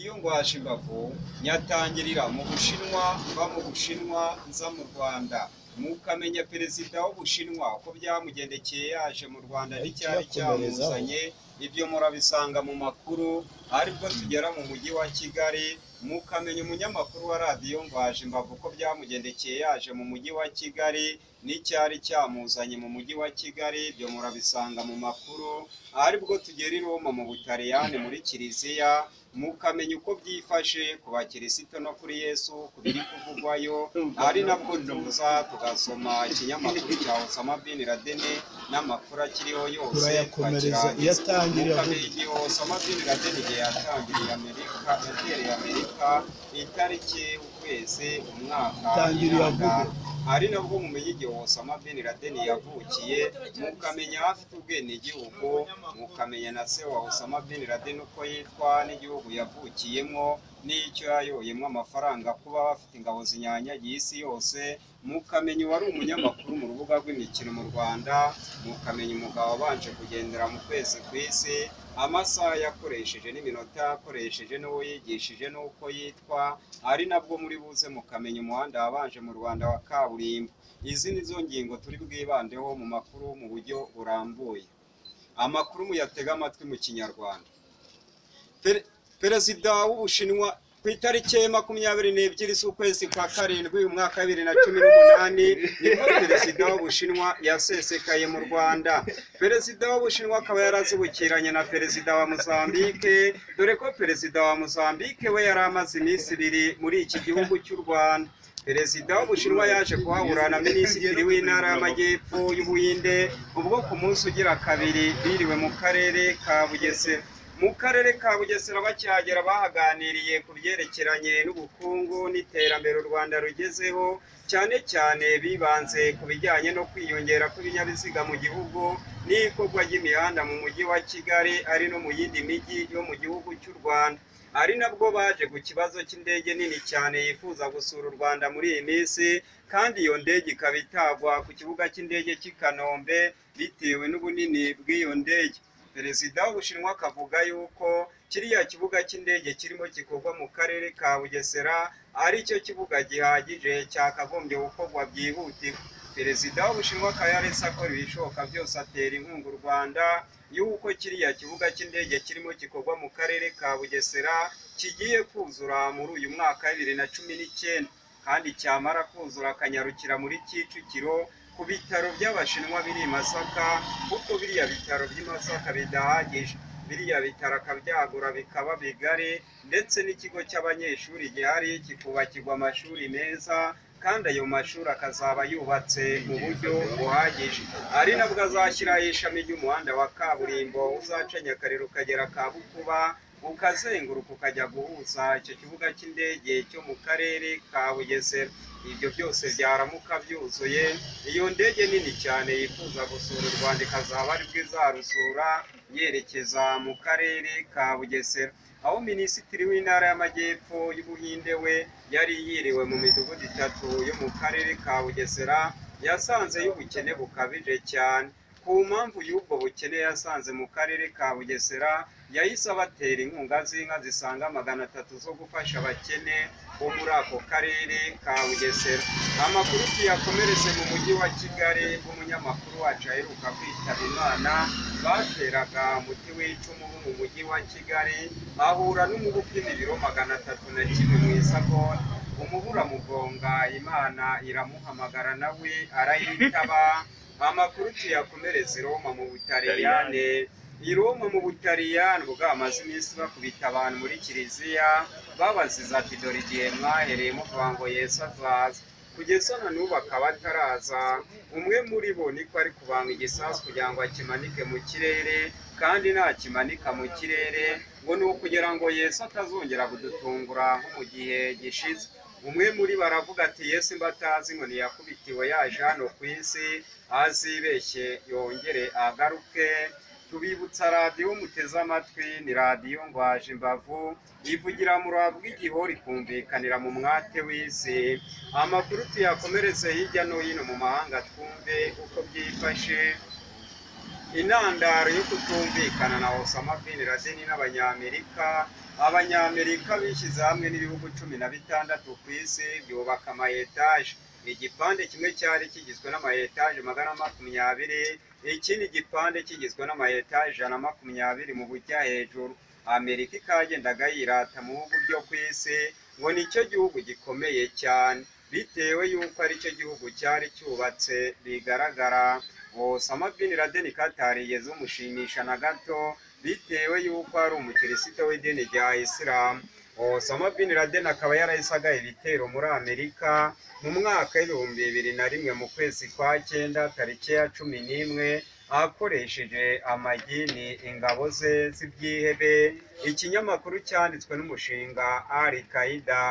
iyo ngwaje imbavu nyatangirira mu bushinwa mva mu bushinwa nza mu rwanda mukamenya perezida w'ubushinwa uko byamugendekeye yaje mu rwanda n'icyari cyamuzanye ibyo murabisanga mu makuru aribwo tugera mu mujyi wa kigali mukamenya umunyamakuru wa radiyo ngwaje imbavu uko byamugendekeye yaje mu mujyi wa kigali n'icyari cyamuzanye mu mujyi wa kigali ibyo murabisanga mu makuru aribwo tugera i Roma mu butaliyani muri kiliziya mukamenya uko byifashe ku bakirisito no kuri yesu ku biri kuvugwayo ari nabwo tuza tugasoma ikinyamakuru cya osama bin laden n'amakuru akiriho yose Turayakomereza, twakirangiza. iyo atangiriye avuga. mukamenya igihe osama bin laden igihe yatangiriye amerika yatereye amerika itariki ukwezi umwaka Atangiriye imyaka, avuga. ari nabwo mumenye igihe Osama bin Laden yavukiye mukamenya aho afite ubwenegihugu mukamenya na se wa Osama bin Laden uko yitwa n'igihugu yavukiyemo n'icyo yayoyemo amafaranga kuba bafite ingabo zinyanyagiye isi yose mukamenya uwari umunyamakuru mu rubuga rw'imikino mu Rwanda mukamenya umugabo wabanje kugendera mu kwezi ku isi amasaha yakoresheje n'iminota yakoresheje n'uwo yigishije n'uko yitwa ari nabwo muri buze mukamenya umuhanda wabanje mu Rwanda wa kaburimbo izi ni zo ngingo turi bwibandeho mu makuru mu buryo burambuye amakuru muyatega amatwi mu kinyarwanda Per- perezida w'ubushinwa ku itariki ya makumyabiri n'ebyiri z'ukwezi kwa karindwi umwaka wa bibiri na cumi n'umunani nibwo perezida w'ubushinwa yasesekaye mu rwanda perezida w'ubushinwa akaba yarazibukiranye na perezida wa mozambique dore ko perezida wa mozambique we yari amaze iminsi ibiri muri iki gihugu cy'u rwanda perezida w'ubushinwa yaje kuhahura na minisitiri w'intara y'amajyepfo y'ubuhinde ubwo ku munsi ugira kabiri biriwe mu karere ka bugesera mu karere ka bugesera bakihagera bahaganiriye ku byerekeranye n'ubukungu n'iterambere u rwanda rugezeho cyane cyane bibanze ku bijyanye no kwiyongera kw'ibinyabiziga mu gihugu n'ikorwa ry'imihanda mu mujyi wa kigali ari no mu yindi mijyi yo mu gihugu cy'u rwanda ari nabwo baje ku kibazo cy'indege nini cyane yifuza gusura u Rwanda muri iyi minsi kandi iyo ndege ikaba itagwa ku kibuga cy'indege cy'i Kanombe bitewe n'ubunini bw'iyo ndege perezida w'ubushinwa akavuga yuko kiriya kibuga cy'indege kirimo gikorwa mu karere ka bugesera ari cyo kibuga gihagije cyakagombye gukorwa byihutirwa perezida w'ubushinwa akaba yaretse akora ibishoboka byose atera inkunga u rwanda y'uko kiriya kibuga cy'indege kirimo gikorwa mu karere ka bugesera kigiye kuzura muri uyu mwaka wa bibiri na cumi n'icyenda kandi cyamara kuzura akanyarukira muri kicukiro ku bitaro by'abashinwa biri i masaka kuko biriya bitaro by'i masaka bidahagije biriya bitaro akabyagura bikaba bigari ndetse n'ikigo cy'abanyeshuri gihari kikubakirwa amashuri meza kandi ayo mashuri akazaba yubatse mu buryo buhagije ari nabwo azashyiraho ishami ry'umuhanda wa kaburimbo uzaca nyakarere ukagera kabukuba ukazenguruka ukajya guhuza icyo kibuga cy'indege cyo mu karere ka bugesera ibyo byose byaramuka byuzuye iyo ndege nini cyane yifuza gusura u rwanda ikazaba ari bwo izarusura yerekeza mu karere ka bugesera aho minisitiri w'intara y'amajyepfo y'ubuhinde we yari yiriwe mu midugudu itatu yo mu karere ka bugesera yasanze y'ubukene bukabije cyane ku mpamvu y'ubwo bukene yasanze mu karere ka bugesera yahise abatera inkunga z'inka zisaga magana atatu zo gufasha abakene bo muri ako karere ka bugesera amakuru tuyakomereze mu mujyi wa kigali bw'umunyamakuru wacu aheruka kwitaba imana bateraga umuti w'icumu wo mu mujyi wa kigali ahura n'umubu upima ibiro magana atatu na kimwe mu isakoni umubura mugonga imana iramuhamagara nawe arayitaba amakuru tuyakomereze i Roma mu butaliyane i Roma mu butaliyani ubwo bwamaze iminsi bakubita abantu muri kiliziya babaziza ati dore igihe mwahereye muvuga ngo yesu azaza kugeza na n'ubu akaba ataraza umwe muri bo niko ari kubanga igisasu kugira ngo akimanike mu kirere kandi nakimanika mu kirere ngo ni ukugira ngo yesu atazongera kudutungura nko mu gihe gishize umwe muri bo aravuga ati yesu mba atazi ngo ntiyakubitiwe yaje hano ku isi azibeshye yongere agaruke tubibutsa radiyo muteze amatwi ni radiyo ngwaje imbavu yivugira mu ruhavu rw'igihori ikumvikanira mu mwate w'isi amakuru tuyakomereze hirya no hino mu mahanga twumve uko byifashe intandaro yo kutumvikana na Osama bin Laden n'abanyamerika abanyamerika bishyize hamwe n'ibihugu cumi na bitandatu ku isi byubaka amayetaje igipande kimwe cyari kigizwe n'amayetaje magana makumyabiri ikindi gipande kigizwe n'amayetaje ijana na makumyabiri mu bujya hejuru amerika ikagendaga yirata mu bihugu byo ku isi ngo nicyo gihugu gikomeye cyane bitewe y'uko aricyo gihugu cyari cyubatse bigaragara osama bin laden katarigeze umushimisha na gato bitewe y'uko ari umukirisito w'idini rya isilamu osama bin laden akaba yarahisagaye ibitero muri amerika mu mwaka w'ibihumbi bibiri na rimwe mu kwezi kwa cyenda tariki ya cumi n'imwe akoresheje amagini ingabo ze z'ibyihebe ikinyamakuru cyanditswe n'umushinga al qaida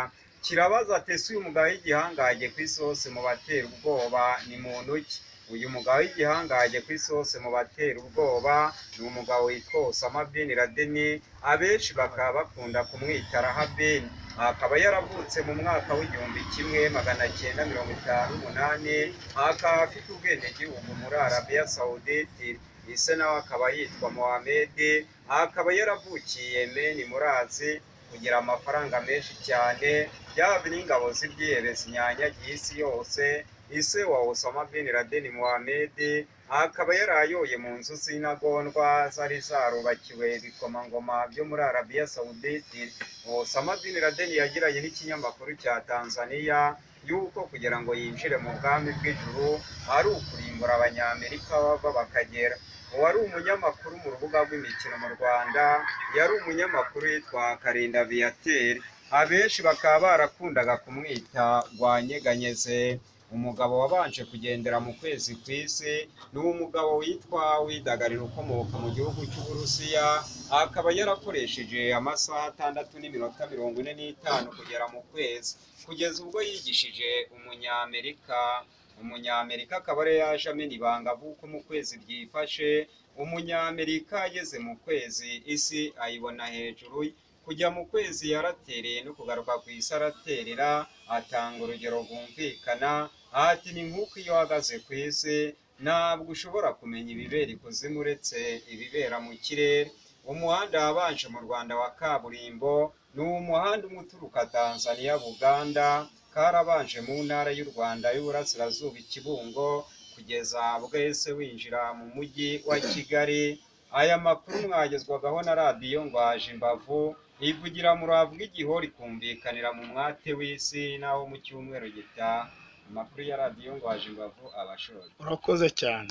kirabaza ati ese uyu mugabo w'igihangaje ku isi hose mu batera ubwoba ni muntu ki uyu mugabo w'igihangaje ku isi hose mu batera ubwoba ni umugabo witwa Osama bin Laden abenshi bakaba bakunda kumwita Rahaben akaba yaravutse mu mwaka w'igihumbi kimwe magana cyenda mirongo itanu n'umunani akaba afite ubwenegihugu muri Arabiya Saudite ise nawe akaba yitwa Mohamed akaba yaravukiye Yemen muri Azi kugira amafaranga menshi cyane byaba n'ingabo z'ibyihebe zinyanyagiye isi yose ise wa Osama bin Laden Mohamed akaba yarayoye mu nzu z'intagondwa zari zarubakiwe ibikomangoma byo muri Arabiya Saudite Osama bin Laden yagiranye n'ikinyamakuru cya Tanzania yuko kugira ngo yinjire mu bwami bw'ijuru ari ukurimbura abanyamerika bava bakagera uwari umunyamakuru mu rubuga rw'imikino mu rwanda yari umunyamakuru yitwa karinda viyateri abenshi bakaba barakundaga kumwita rwanyeganyeze umugabo wabanje kugendera mu kwezi ku isi ni umugabo witwa widagarira ukomoka mu gihugu cy'uburusiya akaba yarakoresheje amasaha atandatu n'iminota mirongo ine n'itanu kugera mu kwezi kugeza ubwo yigishije umunyamerika umunyamerika akaba ariyo yaje amena ibanga avuka mu kwezi byifashe umunyamerika ageze mu kwezi isi ayibona hejuru ye kujya mu kwezi yaratereye no kugaruka ku isi araterera atanga urugero rwumvikana ati ni nk'uko iyo uhagaze ku isi ntabwo ushobora kumenya ibibera ikuzimu uretse ibibera mu kirere umuhanda wabanje mu rwanda wa kaburimbo ni umuhanda umwe uturuka tanzania buganda karabanje mu ntara y'u Rwanda y'Uburasirazuba ikibungo kugeza bwese winjira mu mujyi wa Kigali aya makuru mwagezwagaho na radiyo ngwaje imbavu ivugira mu rubavu rw'igihori ikumvikanira mu mwate w'isi naho mu cyumweru gitaha amakuru ya radiyo ngwaje imbavu abashora urakoze cyane